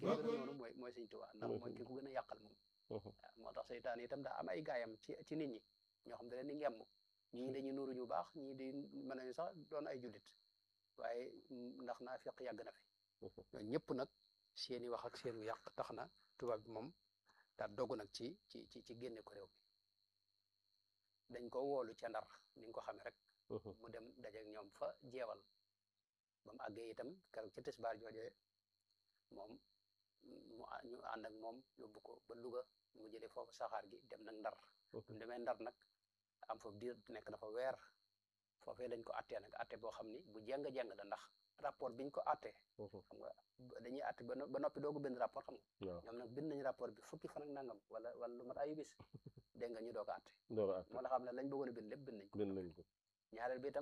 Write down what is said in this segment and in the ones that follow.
gën a noonu mooy mooy sëñ Tuubaa ndax mooy ki ko gën a yàqal moom waaw moo tax seytaan itam daa am ay gaayam ci ci nit ñi ñoo xam ne leen di ngemm ñii dañuy nuuru ñu baax ñii di mën nañu sax doon ay jullit waaye ndax naa fiq yàgg na fi ñooñu ñëpp nag seeni wax ak seenu yàq tax na tubaab bi moom daa dogu nag ci ci ci ci génne ko réew mi dañ ko woolu ca ndar ni nga ko xamee rek mu dem dajeek ñoom fa jeewal ba mu àggee itam keroog ci tisbaar joojee moom mu ñu ànd ak moom yóbbu ko ba Louga mu jëlee foofu saxaar gi dem nag ndar mu demee ndar nag am fa diir nekk na fa weer foofee dañ ko attee nag atte boo xam ni bu jeng-jeng la ndax rapport biñ ko attee xam nga dañuy atte ba noppi doogu bind rapport xam nga ñoom nag bind nañ rapport bi fukki fan ak nangam wala wala lu mat ayu bis dégg nga ñu doog a atte moo la xam ne lañ bëggoon a bind lépp bind nañ ko ñaareel bi itam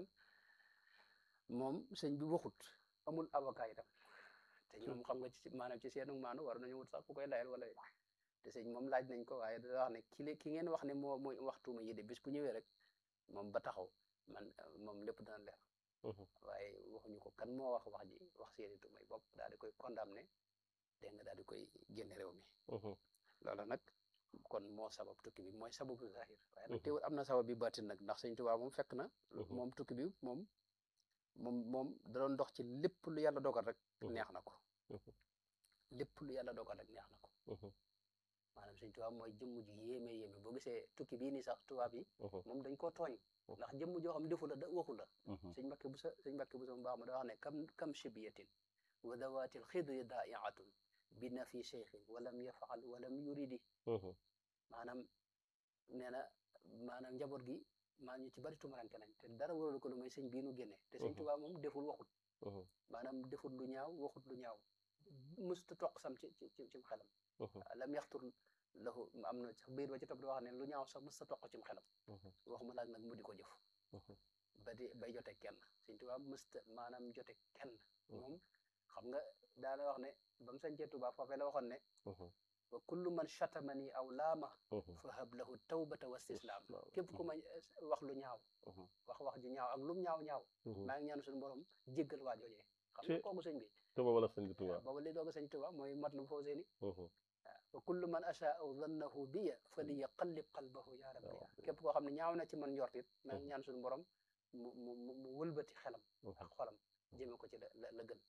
moom sëñ bi waxut amul avocat itam te ñoom xam nga ci maanaam ci seenu maanu war nañu wut sax ku koy layal wala te sëñ moom laaj nañ ko waaye da wax ne ki ki ngeen wax ne moo mooy waxtuuma yi de bis bu ñëwee rek moom ba taxaw man moom lépp dana leer waaye waxuñu ko kan moo wax wax ji wax seeni tuumay bopp daal di koy condamné dégg nga daal di koy génne réew mi loola nag kon moo sabab tukki bi mooy sababu zahir waaye nag teewul am na sabab bi baatin nag ndax sëñ Tuubaa moom fekk na moom tukki bi moom moom moom da doon dox ci lépp lu yàlla dogal rek neex na ko lépp lu yàlla dogal rek neex na ko maanaam sëñ Tuubaa mooy jëmm ji yéeme yéeme boo gisee tukki bii nii sax tubaab yi moom dañ koo tooñ ndax jëmm joo xam defu la da waxu la sëñ Mbàkke bu sa sëñ Mbàkke bu sa mu baax ma da wax ne kam kam shibiyatin wa dawatil xidri daa'iatun bi na fi cheikhin walam yafaal walam yuridi maanaam nee na maanaam njaboot gi maa ñu ci bari tumaranke nañ te dara waralu ko lu may sëñ bii nu génne te sëñ Tuubaa moom deful waxut maanaam defut lu ñaaw waxut lu ñaaw mësta toq sam ci ci cim xelam lam yaxtur lahu am na sax biir ba ci topp di wax ne lu ñaaw sax mësta toq cim xelam waxuma laaj nag mu di ko jëf ba di bay jote kenn sëñ Tuubaa mësta maanaam jote kenn moom xam nga daana wax ne ba mu sañcee Tuubaa foofee la waxoon ne wa kullu man chatamani aw laama fa hab lahu tawbata wa istislaam képp ku ma wax lu ñaaw wax wax ju ñaaw ak lum ñaaw ñaaw maa ngi ñaan suñu borom jéggal waa joojee xam nga kooku sëñ bi te booba la sëñ Tuubaa booba li doog a sëñ Tuubaa mooy mat lu foo seeni waaw wa kullu man achaa aw dannahu biya fa li yaqallib qalbahu ya rabbi képp koo xam ne ñaaw na ci man njortit maa ngi ñaan suñu borom mu mu mu wëlbati xelam ak xolam jëme ko ci la la gën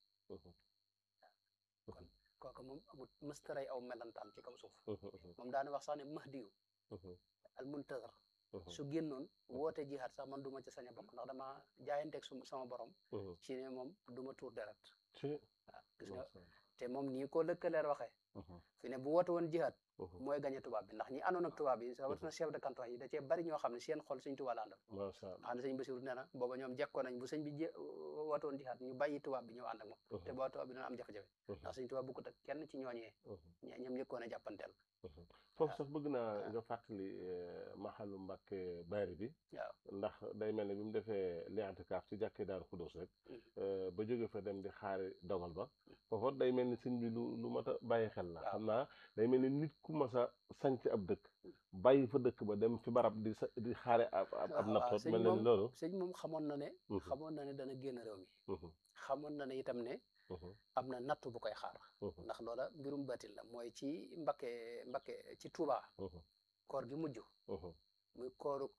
kon kooku moom amul mëstaray aw melantaan ci kaw suuf moom daana wax sax ne mahdiyu al muntazar su génnoon woote jihaat sax man duma ci sañ a bokk ndax dama jaayanteeg su sama borom ci ne moom duma tuur deret waaw gis nga te moom nii ko lëkkaleer waxee fi ne bu woote woon jihaat mooy gañe tubaab bi ndax ñi àndoon ak tubaab bi rawatina chef de canton yi da cee bari ñoo xam ne seen xol sëñ Tuubaa la àndal xam ne sëñ Basiru nee na booba ñoom jekkoo nañ bu sëñ bi woote woon jihaat ñu bàyyi tubaab bi ñëw ànd ak moom te boo tubaab bi dana am jafe-jafe ndax sëñ Tuubaa bukkut ak kenn ci ñooñee ñoom njëkkoon a jàppanteel foofu sax bëgg naa nga fàttali maxalu Mbàkke Bari bi waaw ndax day mel ne bi mu defee li'tikaaf ci jàkkee Daaru Xudoos rek ba jóge fa dem di xaari dogal ba foofa day mel ni sëñ bi lu lu mat a bàyyi xel la xam naa day mel ni nit ku mas a sanc ab dëkk bàyyi fa dëkk ba dem fi barab di sa di xaare ab ab naptoot mel na ni loolu sëñ moom xamoon na ne xamoon na ne dana génn réew mi xamoon na ne itam ne am na natt bu koy xaar ndax loola mbirum batil la mooy ci Mbakke Mbakke ci Touba koor gi mujj muy kooruk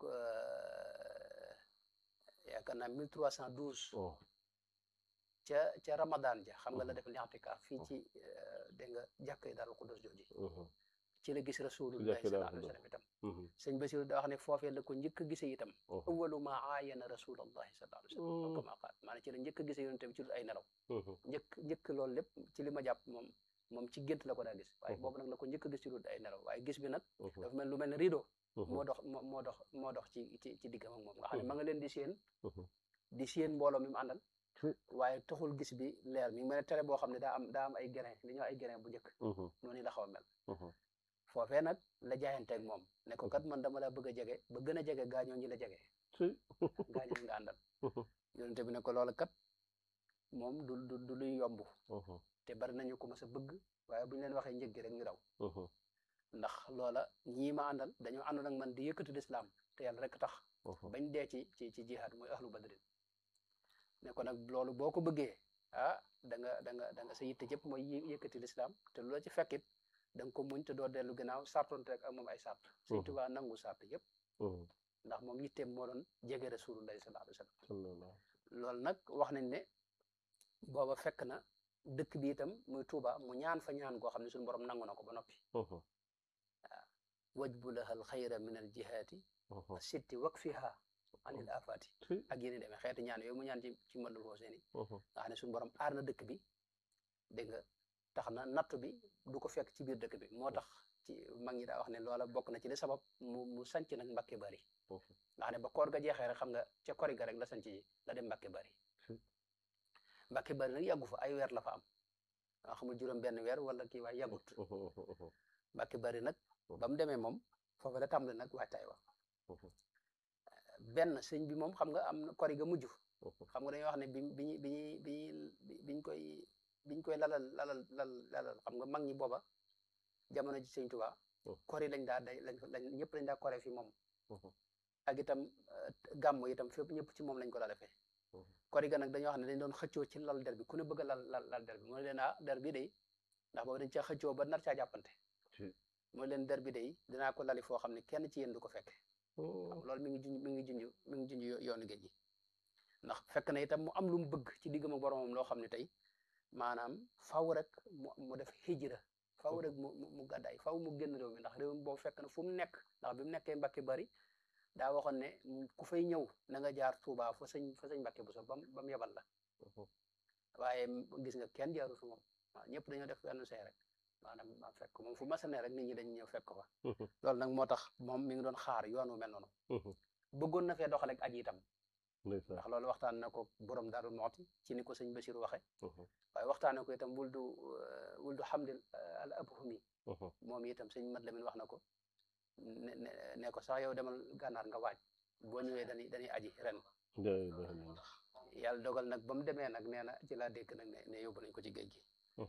yaakaar naa mille trois cent douze ca ca Ramadan ja xam nga la def li'tikaaf fii ci dégg nga jàkkee Daaru Xudoos jooji ci la gis rasulullahi sallallahu alayhi wa sallam itam sëñ Basiru da wax ne foofee la ko njëkk a gisee itam awwalu ma aayana rasulullahi sallallahu alayhi wa sallam kama qaal maanaam ci la njëkk a gisee yonent bi ci dul ay nelaw njëkk njëkk loolu lépp ci li ma jàpp moom moom ci gént la ko daa gis waaye boobu nag la ko njëkk a gis ci dul ay nelaw waaye gis bi nag dafa mel lu mel ne rideau moo dox moo dox moo dox ci ci ci diggam ak moom nga xam ne ma nga leen di séen di séen mbooloo mi mu àndal waaye taxul gis bi leer mi ngi mel ne télé boo xam ne daa am daa am ay grain li ñoo ay grain bu njëkk noonu la xaw a mel foofee nag la jaayanteeg moom ne ko kat man dama la bëgg a jege ba gën a jege gaañoo ñi la jege gaañoo nga àndal yonente bi ne ko loola kat moom du du du luy yomb te bari nañu ko mas a bëgg waaye bu ñu leen waxee njëg gi rek ñu daw ndax loola ñii ma àndal dañoo àndoon ak man di yëkkati lislaam te yàlla rek tax bañ dee ci ci ci jihaad mooy ahlu badrin ne ko nag loolu boo ko bëggee ah da nga da nga da nga sa yitte jëpp mooy yëkkati lislaam te lu la ci fekkit da nga ko muñ te doo dellu gannaaw sartonte rek ak moom ay sart Sëñ Tuubaa nangu sart yëpp ndax moom yitteem moo doon jege rasulullahi sallallahu alayhi wa sallam loolu nag wax nañ ne booba fekk na dëkk bi itam muy Tuuba mu ñaan fa ñaan goo xam ne suñu borom nangu na ko ba noppi waaw wajbu lahal xayra min al jihaati sitti wakfiha anil afaati ak yéen demee xeeti ñaan yooyu mu ñaan ci ci mënul foo seeni nga xam ne suñu borom aar na dëkk bi dégg nga tax na nattu bi du ko fekk ci biir dëkk bi moo tax ci mag ñi daa wax ne loola bokk na ci li sabab mu mu sanc nag Mbàkke Bari nga xam ne ba koor ga jeexee rek xam nga ca kori ga rek la sanc ji la dem Mbàkke Bari Mbàkke Bari nag yàggu fa ay weer la fa am nga xamul juróom benn weer wala kii waay yàggut Mbàkke Bari nag ba mu demee moom foofu la tàmbali nag waajtaay wa benn sëñ bi moom xam nga am na kori ga mujj xam nga dañuy wax ne bi bi bi bi biñ koy biñ koy lalal lalal lal lalal xam nga mag ñi booba jamono ji sëñ Tuubaa kori lañ daa day lañ lañ ñëpp lañ daa kore fi moom ak itam gàmm itam fépp ñëpp ci moom lañ ko daa defee kori ga nag dañoo xam ne dañ doon xëccoo ci lal der bi ku ne bëgg a lal lal lal der bi mu ne leen ah der bi day ndax boobu dañ caa xëccoo ba nar caa jàppante mu ne leen der bi day dinaa ko lali foo xam ne kenn ci yéen du ko fekke loolu mi ngi junj mi ngi junj mi ngi junj yoonu géej gi ndax fekk na itam mu am lu mu bëgg ci diggam ak boromam loo xam ne tey maanaam faw rek mu mu def hijra faw rek mu mu gàddaay faw mu génn réew mi ndax réew mi boobu fekk na fu mu nekk ndax bi mu nekkee Mbàkke Bari daa waxoon ne ku fay ñëw na nga jaar Tuubaa fa sëñ fa sëñ Mbàkke bu so bam ba mu yebal la waaye gis nga kenn jaaru fi moom waaw ñëpp dañoo def benn see rek maanaam ma fekk moom fu mas a ne rek nit ñi dañ ñëw fekk ko fa loolu nag moo tax moom mi ngi doon xaar yoon wu mel noonu bëggoon na fee doxale ak aji itam ndax loolu waxtaan na ko borom Daaru Muxti ci ni ko sëñ Bachir waxe waaye waxtaane ko itam wul du wul du xamdil al abhumi moom itam sëñ Mat Lamin wax na ko ne ne ko sax yow demal gànnaar nga waaj boo ñëwee dañuy dañuy aji ren yàlla dogal nag ba mu demee nag nee na ci laa dégg nag ne ne yóbbu nañ ko ci géej gi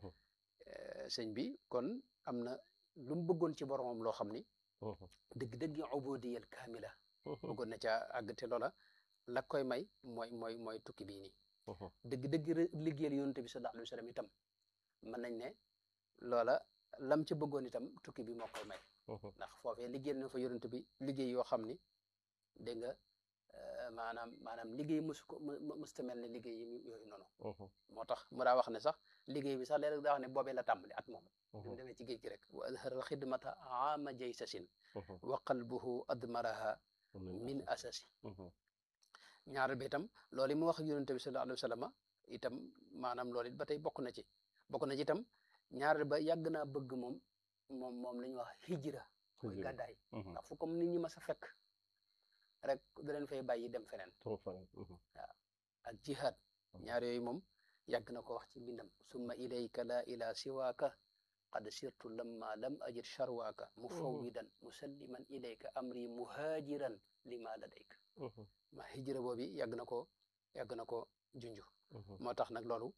sëñ bi kon am na lu mu bëggoon ci boromam loo xam ni dëgg-dëgg ubudiyal kaamila bëggoon na caa àgg te loola la koy may mooy mooy mooy tukki bii nii dëgg-dëgg liggéeyal yonent bi sallallahu alayhi wa sallam itam mën nañ ne loola lam ci bëggoon itam tukki bi moo koy may ndax foofee liggéeyal na fa yonent bi liggéey yoo xam ni dégg nga maanaam maanaam liggéey musu ko musta mel ne liggéey yi yooyu noonu moo tax mu daa wax ne sax liggéey bi sax léeg-léeg daa wax ne boobee la tàmbali at moom bi mu demee ci géej gi rek wa azharal xidmata aama jaysasin wa qalbuhu admaraha min asasi ñaareel bi itam loolu mu wax yonente bi sallallahu alayhi wa sallam itam maanaam loolu it ba tey bokk na ci bokk na ci itam ñaareel ba yàgg naa bëgg moom moom moom la ñuy wax hijra mooy gàddaay ndax fu comme nit ñi ma sa fekk rek da leen fay bàyyi dem feneen waaw ak jihad ñaar yooyu moom yàgg na ko wax ci mbindam summa ilayka la ila siwaaka qad sirtu lamma lam ajid charwaaka mufawwidan musalliman ilayka amri muhajiran lima ladayka ma hijra boobi yàgg na ko yàgg na ko junju moo tax nag loolu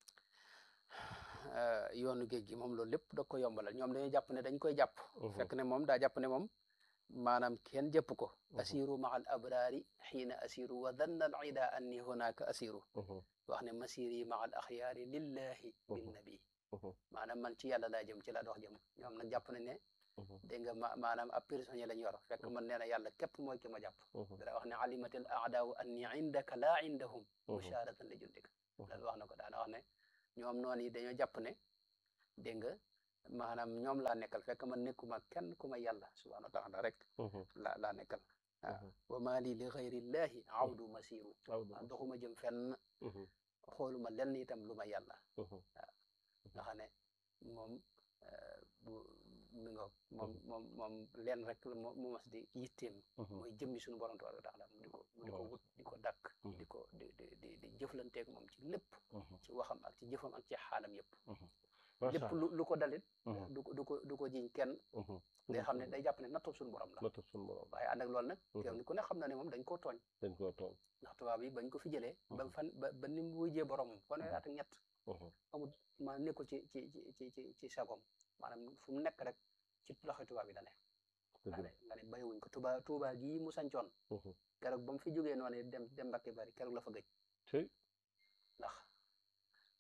yoonu géej gi moom loolu lépp da ko yombalal ñoom dañuy jàpp ne dañ koy jàpp fekk ne moom daa jàpp ne moom maanaam kenn jëpp ko asiru maa al abraari xiina asiru wa danna al ida anni hunaka asiru wax ne masiri maa al axyaari lillahi bin nabi maanaam man ci yàlla laa jëm ci laa dox jëm ñoom nag jàpp nañ ne dégg nga ma maanaam ab prisonnier lañ yor fekk man nee na yàlla képp mooy ki ma jàpp dara wax ne alimatil aadaawu anni indaka laa indahum musharatan li jundika loolu wax na ko daana wax ne ñoom noonu yi dañoo jàpp ne dégg nga maanaam ñoom laa nekkal fekk man nekkuma kenn ku ma yàlla subhanahu wa taala rek la laa nekkal waaw wa maa lii li xayrillahi awdu masiru doxuma jëm fenn xooluma lenn itam lu ma yàlla waaw nga xam ne moom bu mi nga moom moom moom leen rek mu mas di yitteem mooy jëmmi suñu borom tabaraka taala di ko di ko wut di ko dakk di ko di di di di jëflanteeg moom ci lépp ci waxam ak ci jëfam ak ci xaalam yëpp lépp lu lu ko dalit du ko du ko du ko jiñ kenn day xam ne day jàpp ne nattub suñu borom la nattub suñu borom waaye ànd ak loolu nag kenn ku ne xam na ne moom dañ koo tooñ dañ koo tooñ ndax tubaab yi bañ ko fi jëlee ba fan ba ba ni mu wujjee boromam fanweeri at ak ñett amul maanaam nekkul ci ci ci ci ci sagom maanaam fu mu nekk rek ci loxo tubaab yi da ne nga ne nga ne bàyyiwuñ ko tuba tuba gii mu sancoon keroog ba mu fi jógee noonu dem dem Mbàkke Bari keroog la fa gëj ndax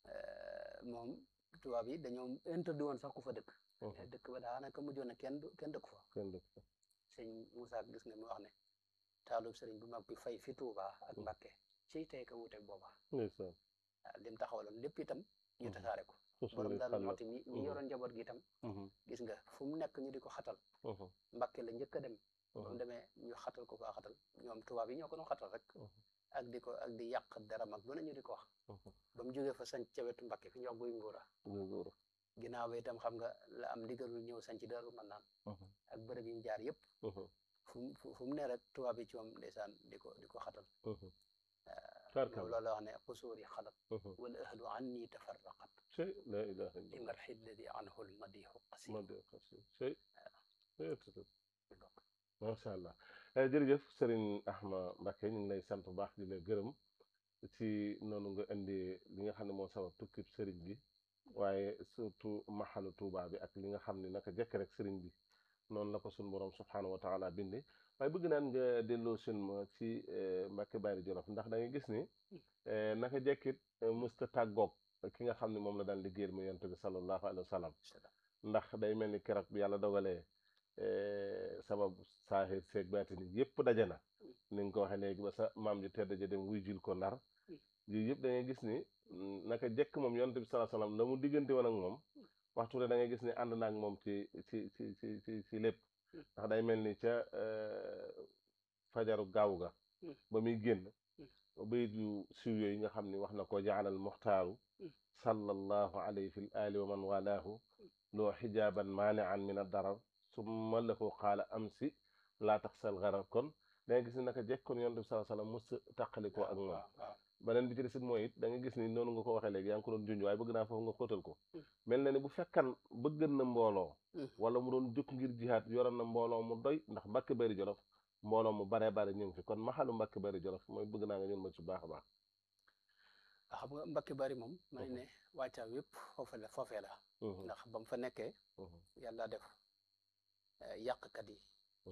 moom tubaab yi dañoo interdit woon sax ku fa dëkk dëkk ba daanaka mujjoon na kenn kenn dëkk fa kenn dëkk fa sëñ Moussa gis nga mu wax ne taalub sëriñ bu mag bi fay fi Touba ak Mbàkke ciy tey ka wuuteeg booba ndeysaan waaw lim taxawaloon lépp itam ñu tasaare ko borom daal mooti mi mi yoroon njaboot gi itam gis nga fu mu nekk ñu di ko xatal Mbàkke la njëkk a dem ba mu demee ñu xatal ko faa xatal ñoom tubaab yi ñoo ko doon xatal rek ak di ko ak di yàq deram ak lu ne ñu di ko wax ba mu jógee fa sanc ca wetu Mbàkke fi ñu wax guy nguura ginnaaw ba itam xam nga la am ndigalul ñëw sanc Daaru Manaan ak bërëb yi mu jaar yëpp fu mu fu mu ne rek tubaab yi ci moom ndeysaan di ko di ko xatal loolu la wax ne xusuuri xalat wal ahlu anni tafarraqat la ilaha li marxi alladi anhu lmadixu qasim macha allah jërëjëf Serigne Ahma Mbacké ñu ngi lay sant bu baax di la gërëm ci noonu nga indi li nga xam ne moo sabab tukkib Serigne bi waaye surtout maxalu Tuuba bi ak li nga xam ne naka jekk rek Serigne bi noonu la ko suñu borom subxanahu wa taala bindi waaye bëgg naan nga delloo seen ma ci Mbacké Bari Jolof ndax da ngay gis ni naka jekkit musta tàggoog ki nga xam ne moom la daan liggéeyal mu yonent bi sallallahu alayhi wa sallam ndax day mel ni keroog bi yàlla dogalee sabab saaxir seeg baatini yëpp daje na ni nga ko waxee léegi ba sa maam ji tedd ja dem wuy jil ko ndar yooyu yëpp da ngay gis ni naka jekk moom yonent bi sallallahu alayhi wa sallam la mu diggante woon ak moom waxtu da ngay gis ni ànd naag moom ci ci ci ci ci ci lépp ndax day mel ni ca fajaru gaaw ga ba muy génn bayit yu siw yooyu nga xam ni wax na ko jaalal muxtaaru sallallahu alayhi fi l ali wa man walaahu loo xijaaban maanian min addarar summa lahu qaala amsi laa taxsal garar kon da nga gis ni naka jekkoon yonent bi sallallahu alayhi wa sallam mos tàqalikoo ak moom beneen bi ci desit mooy it da nga gis ni noonu nga ko waxee léegi yaa ngi ko doon junj waaye bëgg naa foofu nga xóotal ko mel na ni bu fekkan bëggan na mbooloo wala mu doon jóg ngir jihaat yoroon na mbooloo mu doy ndax Mbacké Bari Jolof mbooloo mu baree bare ñu ngi fi kon maxalu Mbacké Bari Jolof mooy bëgg naa nga ñun ma ci baax a baax xam nga Mbacké Bari moom mën ne wàccaam yëpp foofu la foofee la ndax ba mu fa nekkee yàlla def yàqkat yi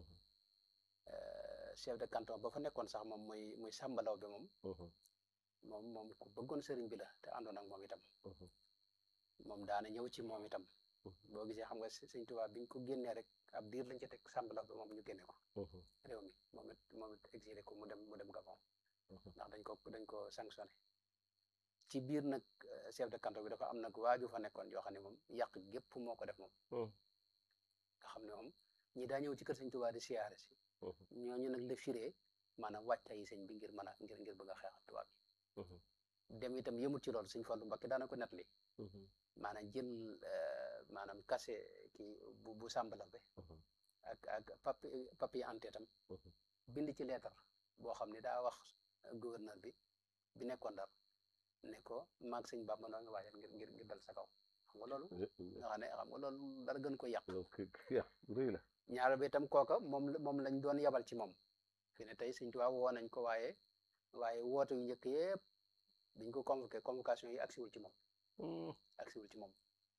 chef de canton ba fa nekkoon sax moom muy muy sàmbalaw bi moom moom moom ku bëggoon sëriñ bi la te àndoon ak moom itam moom daana ñëw ci moom itam boo gisee xam nga sëñ Tuubaa biñ ko génnee rek ab diir lañ ci teg sàmbalaw bi moom ñu génne ko réew mi moom it moom it exilé ko mu dem mu dem Gabon ndax dañ ko dañ ko sanctionné ci biir nag chef de canton bi dafa am nag waaju fa nekkoon yoo xam ne moom yàq gépp moo ko def moom nga xam ne moom ñi daa ñëw ci kër sëñ Tuubaa di siyaare si ñooñu nag la firee maanaam wàccaay yi sëñ bi ngir mën a ngir ngir bëgg a xeex ak tubaab bi dem itam yëmut ci loolu sëñ Fallu Mbakke daana ko nettali maanaam jël maanaam kase kii bu bu sàmbala be ak ak papi papier ante tam bind ci leetar boo xam ne daa wax gouverneur bi bi nekkoon Ndar ne ko maag sëñ Bàmba noo ngi waajal ngir ngir ngir dal sa kaw xam nga loolu nga xam ne xam nga loolu dara gën ko yàq rëy la ñaar bi itam kooka moom moom lañ doon yabal ci moom fi ne tey sëñ Tuubaa woo nañ ko waaye waaye woote yu njëkk yëpp biñ ko convoqué convocation yi agsiwul ci moom agsiwul ci moom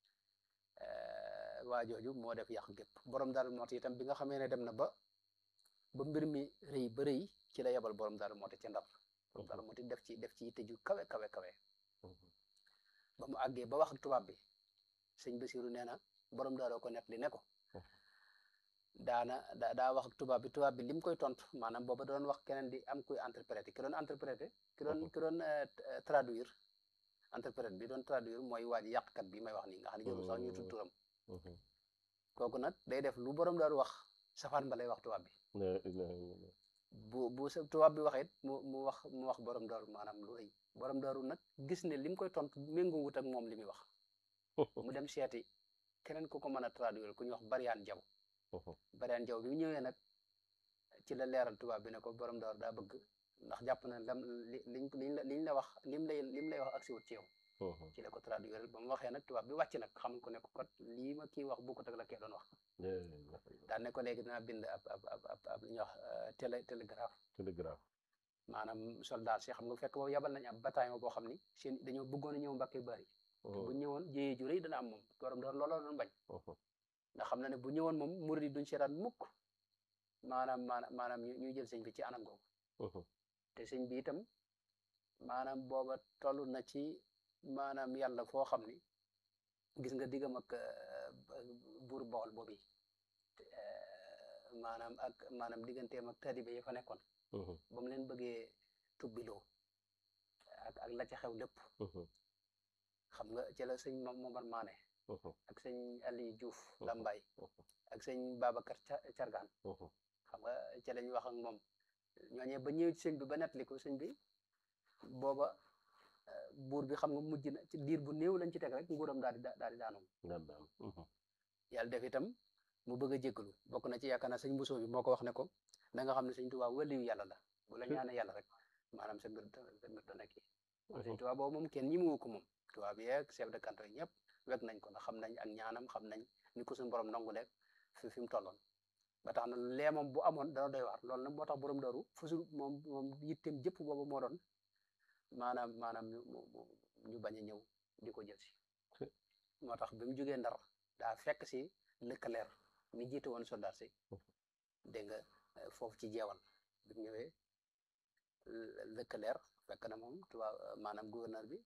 waa jooju moo def yàq gépp borom daal mooti itam bi nga xamee ne dem na ba ba mbir mi rëy ba rëy ci la yabal borom daal mooti ci ndar borom daal mooti def ci def ci yitte ju kawe kawe kawe ba mu àggee ba wax ak tubaab bi sëñ Basiru nee na borom daal ko net li ne ko daana da daa wax ak tubaab bi tubaab bi lim koy tontu maanaam booba doon wax keneen di am kuy interpréter ki doon interpréter ki doon ki doon traduire interprète bi doon traduire mooy waa ji yàqkat bi may wax nii nga xam ne jëru sax ñu tudd turam kooku nag day def lu borom daal wax safaan ba lay wax tubaab bi bu bu sa tubaab bi waxee mu mu wax mu wax borom daaru maanaam lu rëy borom daaru nag gis ne lim koy tontu méngoo wut ak moom li muy wax mu dem seeti keneen ku ko mën a traduire ku ñuy wax Bariyaan Jaw Bariyaan Jaw bi mu ñëwee nag ci la leeral tubaab bi ne ko borom daaru daa bëgg ndax jàpp na lam li liñ liñ la liñ la wax lim lay lim lay wax ak si wut ci yow ci la ko traduire ba mu waxee nag tubaab bi wàcc nag xamal ko ne ko kat lii ma kii wax bokkut ak la kee doon wax daan ne ko léegi dinaa bind ab ab ab ab ab li ñuy wax télé télégraphe télégraphe maanaam soldat si xam nga fekk boobu yabal nañ ab bataillon boo xam ni seen dañoo bëggoon a ñëw Mbacké Bari bu ñëwoon jéyee ju rëy dana am moom borom doon looloo doon bañ ndax xam na ne bu ñëwoon moom murid yi duñ seetaan mukk maanaam maanaam maanaam ñuy jël sëñ bi ci anam googu te sëñ bi itam maanaam booba toll na ci maanaam yàlla foo xam ni gis nga diggam ak buur Bawol boobu maanaam ak maanaam digganteem ak taalibe yi fa nekkoon ba mu leen bëggee tubbiloo ak ak la ca xew lépp xam nga ci la sëñ Momar Maane ak sëñ Aliou Diouf Lambaye ak sëñ Babacar Cargaan xam nga ci lañ wax ak moom ñooñee ba ñëw ci sëñ bi ba nettali ko sëñ bi booba buur bi xam nga mujj na ci diir bu néew lañ ci teg rek nguuram daal di daal di daanu yàlla def itam mu bëgg a jéggalu bokk na ci yaakaar naa sëñ Bousso bi moo ko wax ne ko da nga xam ne sëñ Tuubaa waliyu yàlla la bu la ñaane yàlla rek maanaam sa mbir sa mbir dana kii sëñ Tuubaa boobu moom kenn ñi mu ko moom Tuubaa bi yeeg chef de canton ñëpp wek nañ ko ndax xam nañ ak ñaanam xam nañ ni ko suñu borom nangu leeg fi fi mu tolloon ba tax na lee moom bu amoon dana doy waar loolu nag moo tax borom daru fusul moom moom yitteem jëpp boobu moo doon maanaam maanaam ñu ñu bañ a ñëw di ko jël si moo tax bi mu jógee ndar daa fekk si lëkkaleer mi jiite woon soldat si dégg nga foofu ci jeewal bi mu ñëwee lëkkaleer fekk na moom tubaab maanaam gouverneur bi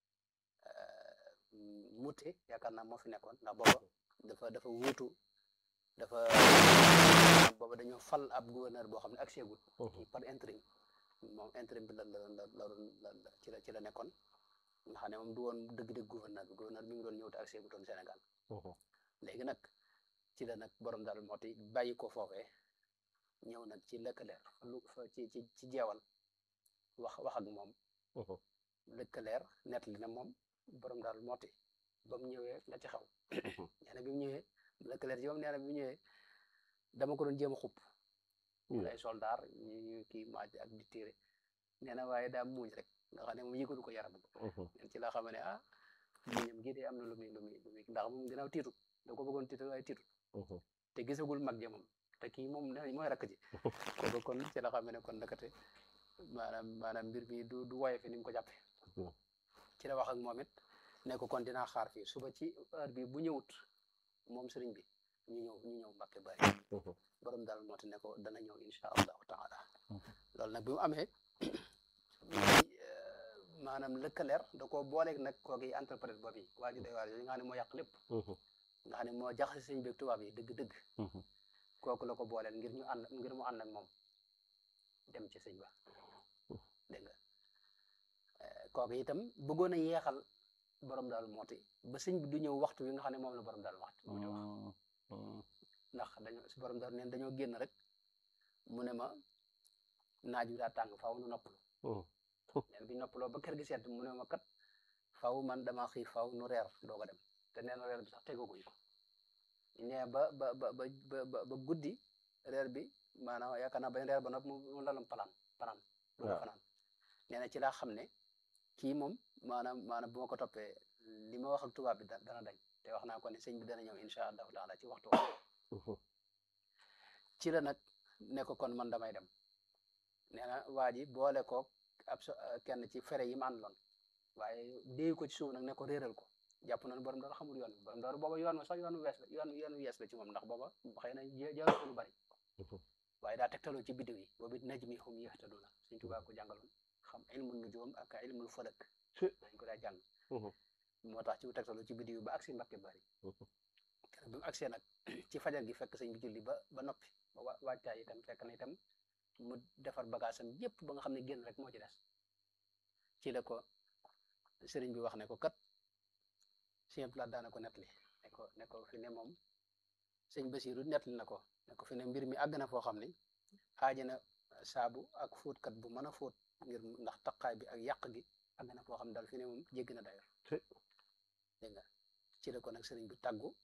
mute yaakaar naa moo fi nekkoon ndax booba dafa dafa wuutu dafa booba dañoo fal ab gouverneur boo xam ne ak seegul par intérim moom intérim bi la la la la la ci la ci la nekkoon nga xam ne moom du woon dëgg-dëgg gouverneur bi gouverneur bi ngi doon ñëw te ak seegutoon Sénégal léegi nag ci la nag borom daal moo ti bàyyi ko foofee ñëw nag ci lëkkaleer lu fa ci ci ci jeewal wax wax ak moom lëkkaleer nett li na moom borom daal moo ti ba mu ñëwee la ci xaw nee na bi mu ñëwee lëkkaleer ci moom nee na bi mu ñëwee dama ko doon jéem a xupp ay soldaar ñu kii maaj ak di tiire nee na waaye daa muuñ rek nga xam ne moom yëgalu ko yaram nen ci la xam ne ah muñam gi de am na lu muy lu muy lu muy ndax moom ginnaaw tiitu da ko bëggoon tiitu waaye tiitu te gisagul mag ja moom te kii moom ne mooy rakk ji kooku kon ci la xam ne kon nakate maanaam maanaam mbir mi du du woye fi ni mu ko jàppe ci la wax ak moom it ne ko kon dinaa xaar fii suba ci heure bi bu ñëwut moom sëriñ bi ñu ñëw ñu ñëw Mbàkke bari borom daal moo te ne ko dana ñëw insha allahu taala loolu nag bi mu amee maanaam lëkkaleer da koo booleeg nag kooki interprète boobu yi waa ji day waar yooyu nga xam ne moo yàq lépp nga xam ne moo jaxase sëñ beeg tubaab yi dëgg-dëgg kooku la ko booleel ngir ñu ànd ngir mu ànd ak moom dem ci sëñ ba dégg nga kooku itam bëggoon a yeexal borom daal mooti ba sëñ bi du ñëw waxtu wi nga xam ne moom la borom daal waxtu moom di wax ndax dañoo si borom daal neen dañoo génn rek mu ne ma naaj wi daa tàng faaw nu noppalu neen bi noppaloo ba kër gi sedd mu ne ma kat faaw man dama xiif faaw nu reer doog a dem te nee na reer bi sax tegaguñ ko nee ba ba ba ba ba guddi reer bi maanaam yaakaar naa bañ reer ba noppi mu lalam palaan panaan doog a fanaan nee na ci laa xam ne kii moom maanaam maanaam bu ma ko toppee li ma wax ak tubaab bi dana dañ te wax naa ko ne sëñ bi dana ñëw incha allahu taala ci waxtu ci la nag ne ko kon man damay dem nee na waa ji boole koog ab kenn ci fere yi ma àndaloon waaye déy ko ci suuf nag ne ko réeral ko jàpp na borom door xamul yoon bi borom door booba yoon ma sax yoonu wees la yoon yoonu wees la ci moom ndax booba xëy na jaarul ko lu bari waaye daa tegtaloo ci biddiw yi boobu it najmi hum yahtaduna suñ tubaa ko jàngaloon xam ilmul nujum ak ilmul falak dañ ko daa jàng moo tax ci tegtaloo ci biddiw yi ba agsi Mbàkke bari bi mu agsee nag ci fajar gi fekk sëñ bi julli ba ba noppi ba waajtaay itam fekk na itam mu defar bagaasam yépp ba nga xam ne génn rek moo ci des ci la ko sëriñ bi wax ne ko kat sëñ Plat daana ko nettali ne ko ne ko fi ne moom sëñ Basiru nettali na ko ne ko fi ne mbir mi àgg na foo xam ne aaja na saabu ak fóotkat bu mën a fóot ngir ndax taqaay bi ak yàq gi àgg na foo xam ne daal fi ne moom jéggi na dayo dégg nga ci la ko nag sëriñ bi tàggu